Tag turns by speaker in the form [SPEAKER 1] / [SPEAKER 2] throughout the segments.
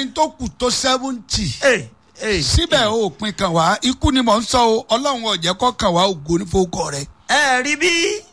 [SPEAKER 1] ẹni tó kù tó seventy
[SPEAKER 2] Ẹ, ẹ,
[SPEAKER 1] síbẹ̀ ó pin kàn wá ikú ni mò ń sọ o ọlọ́run ọ̀jẹ̀ kọ́ kàn wá ògo ní fowókọ rẹ̀
[SPEAKER 2] ẹ rí bí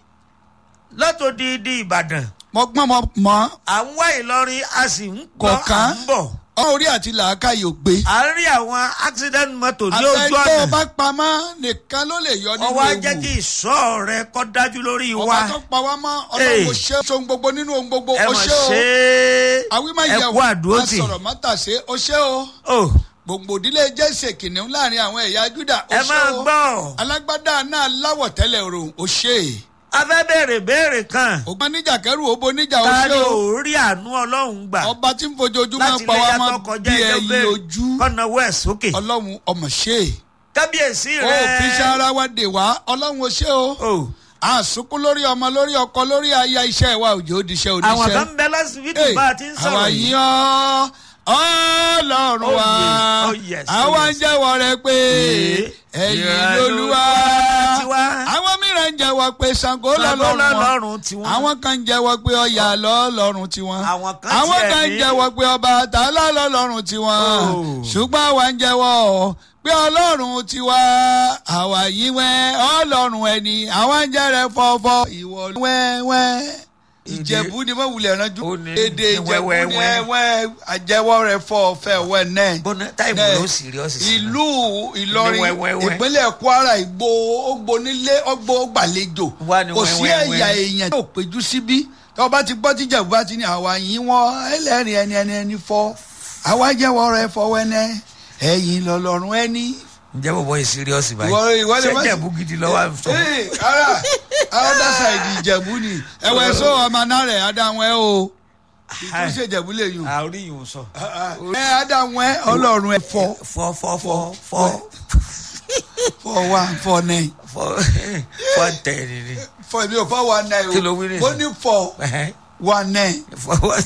[SPEAKER 2] látòdìdí ìbàdàn
[SPEAKER 1] mo gbọ́n mo mọ́
[SPEAKER 2] à ń wá ìlọrin a sì ń gbọ́ à
[SPEAKER 1] kọ̀ọ̀kan
[SPEAKER 2] ń bọ̀
[SPEAKER 1] ọ̀rọ̀ orí àti làákàyè ò gbé.
[SPEAKER 2] à ń rí àwọn accident motor ní ojú
[SPEAKER 1] àtẹ̀tọ́
[SPEAKER 2] ọ̀nà
[SPEAKER 1] bá pamọ́ nìkan ló lè yọ nínú
[SPEAKER 2] ọwọ́ á
[SPEAKER 1] ewu.
[SPEAKER 2] jẹ́ kí ìṣọ́ rẹ kọ́ dájú lórí wa
[SPEAKER 1] ọba tó pa wá mọ́ ọlọ́run
[SPEAKER 2] Hey.
[SPEAKER 1] ò ṣe é ohun gbogbo nínú ohun gbogbo
[SPEAKER 2] ẹ
[SPEAKER 1] ó
[SPEAKER 2] mọ̀
[SPEAKER 1] ṣe o
[SPEAKER 2] ṣe
[SPEAKER 1] àwí má
[SPEAKER 2] ẹ
[SPEAKER 1] yẹ
[SPEAKER 2] kú àdúró tì
[SPEAKER 1] sọ̀rọ̀ má tà ṣe ó ṣe o
[SPEAKER 2] o
[SPEAKER 1] gbogbo ìdílé jẹ́sẹ̀ kìnìún láàrin àwọn ẹ̀yà júdà ó
[SPEAKER 2] ẹ
[SPEAKER 1] ṣe
[SPEAKER 2] máa
[SPEAKER 1] o
[SPEAKER 2] gbọ́
[SPEAKER 1] alágbádá náà láwọ̀ tẹ́lẹ̀ òrùn ó ṣe
[SPEAKER 2] a fẹ́ béèrè béèrè kan
[SPEAKER 1] ògbọ́n níjà kẹrù òbó níjà ó
[SPEAKER 2] ta
[SPEAKER 1] ṣe
[SPEAKER 2] ni
[SPEAKER 1] o
[SPEAKER 2] ò rí àánú ọlọ́run gbà
[SPEAKER 1] ọba tí ń fojoojúmọ́
[SPEAKER 2] láti
[SPEAKER 1] pa
[SPEAKER 2] ilé
[SPEAKER 1] wá
[SPEAKER 2] yàtọ̀
[SPEAKER 1] mọ́
[SPEAKER 2] kọjá
[SPEAKER 1] bí
[SPEAKER 2] ẹjọ́
[SPEAKER 1] ẹyin
[SPEAKER 2] béèrè
[SPEAKER 1] ojú
[SPEAKER 2] kọ́nàwó ẹ̀ sókè
[SPEAKER 1] ọlọ́run ọmọ ṣe
[SPEAKER 2] kábíyèsí
[SPEAKER 1] ó
[SPEAKER 2] rẹ
[SPEAKER 1] fi ṣe ara wa dè wá ọlọ́run ó ṣe o
[SPEAKER 2] o
[SPEAKER 1] àsùnkún lórí ọmọ lórí ọkọ lórí aya iṣẹ́ wa òjò òdìṣẹ́ òdìṣẹ́
[SPEAKER 2] àwọn kan ń bẹ lọ́sibítù
[SPEAKER 1] Hey,
[SPEAKER 2] bá a ti ń
[SPEAKER 1] àwa
[SPEAKER 2] sọ̀rọ̀
[SPEAKER 1] yìí
[SPEAKER 2] yìí
[SPEAKER 1] ọ́ ọlọ́run
[SPEAKER 2] Oh,
[SPEAKER 1] wa
[SPEAKER 2] yes, oh, yes, oh,
[SPEAKER 1] àwa ń
[SPEAKER 2] yes.
[SPEAKER 1] jẹ́wọ́ rẹ pé
[SPEAKER 2] Eh,
[SPEAKER 1] ẹ̀yin
[SPEAKER 2] ìrànlọ́wọ́
[SPEAKER 1] lolúwa
[SPEAKER 2] tiwa.
[SPEAKER 1] àwọn mìíràn ń jẹ́wọ́ pé Ṣàngó lọ́lọ́run wọn
[SPEAKER 2] lọ́lọ́run tiwọn.
[SPEAKER 1] àwọn kan ń jẹ́wọ́ pé Ọya lọ́lọ́run tiwọn
[SPEAKER 2] Àwọn kan
[SPEAKER 1] àwọn
[SPEAKER 2] tiẹ̀
[SPEAKER 1] kan ń
[SPEAKER 2] ní-
[SPEAKER 1] jẹ́wọ́ pé Ọbàtálá lọ́lọ́run tiwọn
[SPEAKER 2] Oh.
[SPEAKER 1] ṣùgbọ́n àwa ń jẹ́wọ́ pé ọlọ́run tiwa àwa yìí wẹ́ ọlọ́run ẹni àwa ń jẹ́rẹ̀ fọ́fọ́ ìwọ wẹ́wẹ́ ìjẹ̀bú ni mo wulẹ̀ ránjú
[SPEAKER 2] Ó ní-
[SPEAKER 1] èdè
[SPEAKER 2] ní
[SPEAKER 1] ìjẹ̀bú ni
[SPEAKER 2] wẹ́wẹ́wẹ́.
[SPEAKER 1] ẹ̀wẹ́ àjẹwọ́ rẹ̀ fọ́ fẹ́ wẹ́ náà
[SPEAKER 2] bọ́nà táìmù
[SPEAKER 1] Ẹ,
[SPEAKER 2] ló serious sí i.
[SPEAKER 1] ìlú ìlọrin
[SPEAKER 2] Ní wẹ́wẹ́wẹ́.
[SPEAKER 1] ìpínlẹ̀ kwara ìgbó ògbó nílé ọgbó gbàlejò
[SPEAKER 2] Wá ní
[SPEAKER 1] kò sí
[SPEAKER 2] wẹ́wẹ́wẹ́.
[SPEAKER 1] ẹ̀yà èèyàn tó péjú síbí tó bá ti gbọ́ tíjà bá ti ní àwa yìí wọ́n ẹlẹ́rìí ẹni ẹni ẹni fọ́ àwa jẹ́wọ́ rẹ̀ fọwọ́ ẹnẹ́ ẹ̀yìn lọ́lọ́run ẹni.
[SPEAKER 2] ǹjẹ́ bọ̀bọ̀ yìí serious báyìí
[SPEAKER 1] Ìwọ- ìwọ lè má-
[SPEAKER 2] ṣẹ́jẹ̀bú gidi lọ́wọ́ à ń sọ.
[SPEAKER 1] Ee, ara other side ìjẹ̀bú ni ẹ̀wẹ̀ sọ ọmọ náà rẹ̀ adáwọn ẹ̀ o ìtúnṣe ìjẹ̀bú lè yùn
[SPEAKER 2] àórí yìí ń sọ.
[SPEAKER 1] ẹ̀ adáwọn ẹ̀ ọlọ́run ẹ̀ fọ́
[SPEAKER 2] fọ́ fọ́ fọ́ fọ́
[SPEAKER 1] fọ́ one four nine.
[SPEAKER 2] fọ́ fọ́ tẹ̀lé ni.
[SPEAKER 1] fọ èmi ò fọ one nine o
[SPEAKER 2] Kí ló wí nìyẹn?
[SPEAKER 1] mo ní fọ
[SPEAKER 2] Ẹ̀hẹ́n.
[SPEAKER 1] one nine.
[SPEAKER 2] fọ́ wọ́.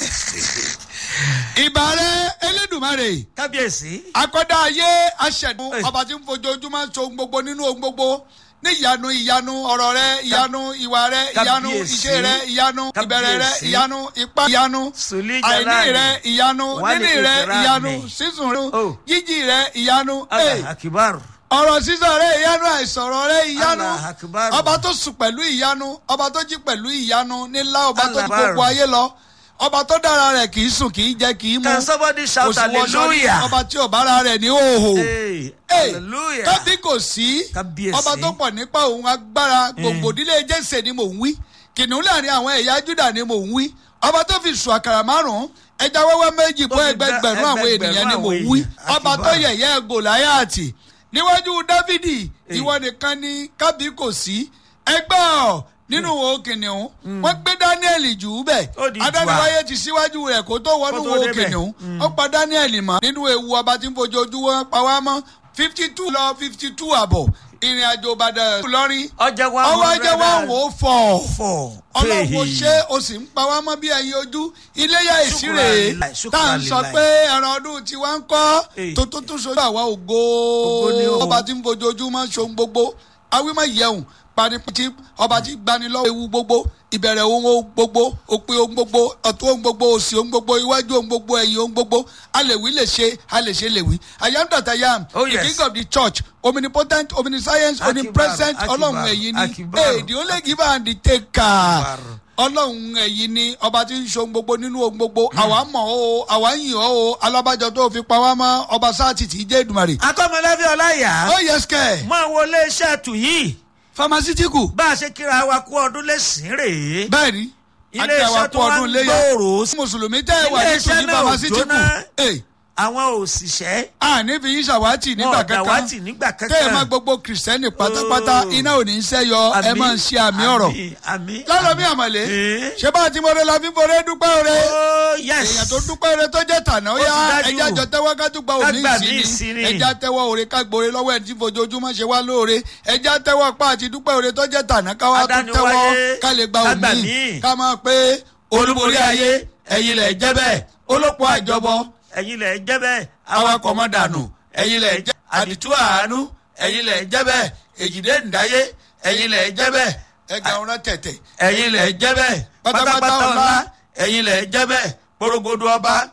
[SPEAKER 1] ìbàrẹ̀ elédùnmarè
[SPEAKER 2] kábíyèsí.
[SPEAKER 1] akọ́dá ayé aṣẹ̀dùn
[SPEAKER 2] Ẹ̀.
[SPEAKER 1] ọba tí ń fojoojúmọ́ so ohun gbogbo nínú ohun gbogbo ní ìyanu ìyanu ọ̀rọ̀ rẹ ìyanu ìwà rẹ ìyanu
[SPEAKER 2] Kábíyèsí.
[SPEAKER 1] iṣẹ́ rẹ ìyanu ìbẹ̀rẹ̀ rẹ
[SPEAKER 2] Kábíyèsí.
[SPEAKER 1] ìyanu ipá ìyanu
[SPEAKER 2] Sùlí
[SPEAKER 1] àìní
[SPEAKER 2] Jalali.
[SPEAKER 1] rẹ ìyanu
[SPEAKER 2] Wálé
[SPEAKER 1] níní rẹ
[SPEAKER 2] Ìfẹ́ràn
[SPEAKER 1] ìyanu
[SPEAKER 2] mi.
[SPEAKER 1] sísun rẹ
[SPEAKER 2] Oh.
[SPEAKER 1] jíjí rẹ ìyanu
[SPEAKER 2] Allah
[SPEAKER 1] Ẹ̀.
[SPEAKER 2] akibar.
[SPEAKER 1] ọ̀rọ̀ sísọ rẹ ìyanu àìsọ̀rọ̀ rẹ ìyanu
[SPEAKER 2] Allah akbar.
[SPEAKER 1] ọba tó sùn pẹ̀lú ìyanu ọba tó jí pẹ̀lú ìyanu nílá ọba tó
[SPEAKER 2] Allah
[SPEAKER 1] jí gbogbo
[SPEAKER 2] akbar.
[SPEAKER 1] ayé lọ ọba tó dára rẹ̀ kì í sùn kì í jẹ kì í mu
[SPEAKER 2] can somebody shout
[SPEAKER 1] wọṣọ ní
[SPEAKER 2] hallelujah.
[SPEAKER 1] ọba tí ò bára rẹ̀ ní òhò
[SPEAKER 2] Hey,
[SPEAKER 1] Hey,
[SPEAKER 2] hallelujah.
[SPEAKER 1] kábí kò sí
[SPEAKER 2] Kábíyèsí.
[SPEAKER 1] ọba tó pọ̀ nípa òun agbára gbogbo ìdílé jẹ́sẹ̀ ni mò ń wí kìnìún láàrin àwọn ẹ̀yà júdà ni mò ń wí ọba tó fi sùn àkàrà márùn-ún ẹja wẹ́wẹ́ méjì
[SPEAKER 2] Tó
[SPEAKER 1] bọ́
[SPEAKER 2] fi dá
[SPEAKER 1] ẹgbẹgbẹ̀rún àwọn
[SPEAKER 2] ẹgbẹgbẹ̀rún
[SPEAKER 1] ènìyàn ni mò ń
[SPEAKER 2] àwọn
[SPEAKER 1] wí
[SPEAKER 2] èèyàn.
[SPEAKER 1] ọba tó
[SPEAKER 2] Akíbar.
[SPEAKER 1] yẹ̀yẹ́ gòláyàtì níwájú dávidi
[SPEAKER 2] Hey.
[SPEAKER 1] ìwọ nìkan ni kábí kò sí ẹgbẹ́ ọ̀ nínú wo kìnìún wọ́n gbé daniel jù ú bẹ̀
[SPEAKER 2] Ó di jù á.
[SPEAKER 1] adániwáyé ti síwájú rẹ̀ kó tó wọnú
[SPEAKER 2] Kó tó
[SPEAKER 1] wo
[SPEAKER 2] débẹ̀.
[SPEAKER 1] kìnìún ó pa daniel mọ́ nínú ewu ọba tí ń fojoojúmọ́ pa wá mọ́ fifty two lọ fifty two àbọ̀ ìrìn àjò ìbàdàn lọ́rin
[SPEAKER 2] ọjà wa
[SPEAKER 1] ọwọ́ ajẹ́ wa wò ó fọ̀
[SPEAKER 2] fọ.
[SPEAKER 1] ọlọ́wọ́ ṣé o sì ń pa wá mọ́ bí ẹyin ojú iléyà ìsírè
[SPEAKER 2] Ṣùkúrà
[SPEAKER 1] tá à ń sọ
[SPEAKER 2] lílàì.
[SPEAKER 1] pé ẹran ọdún tiwa ń kọ́
[SPEAKER 2] Hey.
[SPEAKER 1] tó tó tún sojú àwa ògo
[SPEAKER 2] Ògo ni o.
[SPEAKER 1] ọba tí ń fojoojúmọ́ ṣohun gbogbo awímọ̀ yẹun panipati ọba tí gbani lọ́wọ́ ewu gbogbo ìbẹ̀rẹ̀ ohun gbogbo òpin ohun gbogbo ọ̀tún ohun gbogbo òsì ohun gbogbo iwájú ohun gbogbo ẹ̀yìn ohun gbogbo alèwí lè ṣe alèṣe lèwí i am that i am
[SPEAKER 2] Oh,
[SPEAKER 1] the
[SPEAKER 2] yes.
[SPEAKER 1] king of the church omnipotent omniscience
[SPEAKER 2] Akibaru,
[SPEAKER 1] omnipresent
[SPEAKER 2] Akibaru,
[SPEAKER 1] ọlọ́run ẹ̀yin ni
[SPEAKER 2] Akibaru.
[SPEAKER 1] hey the only giver and the taker ọlọ́run ẹ̀yin ni ọba tí ń ṣohun gbogbo nínú ohun gbogbo àwa mọ̀ ọ́ àwa ń yìn ọ́ o alábàjọ tó fi pa wá mọ́ ọba sáàtì tí í jẹ́ ìdùmarè.
[SPEAKER 2] akọ́mọlẹ́bí ọláyà.
[SPEAKER 1] ó yẹ sikẹ́
[SPEAKER 2] máa wọlé iṣẹ́ tù yìí.
[SPEAKER 1] famasitiku
[SPEAKER 2] bá a ṣe kíra wa kú ọdún lẹ́sìn rèé.
[SPEAKER 1] bẹ́ẹ̀ ni
[SPEAKER 2] Ilé
[SPEAKER 1] àti àwa
[SPEAKER 2] iṣẹ́
[SPEAKER 1] kú
[SPEAKER 2] tó wá
[SPEAKER 1] ọdún
[SPEAKER 2] ń
[SPEAKER 1] léyà
[SPEAKER 2] gbòòrò sí-
[SPEAKER 1] mùsùlùmí tẹ́ ẹ wà
[SPEAKER 2] Ilé
[SPEAKER 1] ní
[SPEAKER 2] iṣẹ́
[SPEAKER 1] tòní
[SPEAKER 2] náà ò
[SPEAKER 1] famasitiku
[SPEAKER 2] jóná.
[SPEAKER 1] Hey,
[SPEAKER 2] àwọn òṣìṣẹ́.
[SPEAKER 1] àní fi yín ṣàwátì nígbà
[SPEAKER 2] wọn ò
[SPEAKER 1] kankan
[SPEAKER 2] dàwátì nígbà
[SPEAKER 1] tẹ́ ẹ
[SPEAKER 2] kankan.
[SPEAKER 1] má gbogbo kìrìsìtẹ́nì pátápátá
[SPEAKER 2] Oh.
[SPEAKER 1] iná ò ní í sẹ́yọ ẹ máa ń ṣe àmì ọ̀rọ̀
[SPEAKER 2] àmì àmì.
[SPEAKER 1] lálọ́mí àmọ̀lé
[SPEAKER 2] Eh.
[SPEAKER 1] ṣé bá a ti mọ̀rẹ́ la fi bọ̀rẹ́ dúpẹ́ ọ̀rẹ́
[SPEAKER 2] Oh, yes.
[SPEAKER 1] èèyàn tó dúpẹ́ ọ̀rẹ́ tó jẹ́ tànà ó
[SPEAKER 2] Ó ti
[SPEAKER 1] yá
[SPEAKER 2] dájú.
[SPEAKER 1] ẹja jọ tẹ́wọ́ ká tún gba
[SPEAKER 2] Ká
[SPEAKER 1] òní
[SPEAKER 2] gbà mí
[SPEAKER 1] ìsinmi
[SPEAKER 2] ìsinmi.
[SPEAKER 1] ẹja tẹ́wọ́ òre ká gbòòrè lọ́wọ́ ẹ̀ tí fojoojúmọ́ ṣe wá lóore ẹja tẹ́wọ́ pa àti dúpẹ́ ọ̀rẹ́ tó jẹ́ tànà ká wá tún
[SPEAKER 2] Adániwáyé,
[SPEAKER 1] tẹ́wọ́ ká lè gba
[SPEAKER 2] ká gbà
[SPEAKER 1] òní
[SPEAKER 2] mí.
[SPEAKER 1] ká máa pé olúborí ayé ẹ̀yin lẹ̀ jẹ́ bẹ́ẹ̀ olóko àjọbọ
[SPEAKER 2] ẹ̀yin lẹ̀ jẹ́ bẹ́ẹ̀.
[SPEAKER 1] awakọ̀ mọ́ dànù ẹ̀yin lẹ̀ jẹ́ àdìtú àánú ẹ̀yin lẹ̀ jẹ́ bẹ́ẹ̀ èjìdé ǹdáyé ẹ̀yin lẹ̀ jẹ́ bẹ́ẹ̀ ẹ̀gà ọ̀rọ̀ tẹ̀tẹ̀ ẹ̀yin lẹ̀ jẹ́ bẹ́ẹ̀ pátápátá ọ̀la ẹ̀yin lẹ̀ jẹ́ bẹ́ẹ̀ porogodo ọba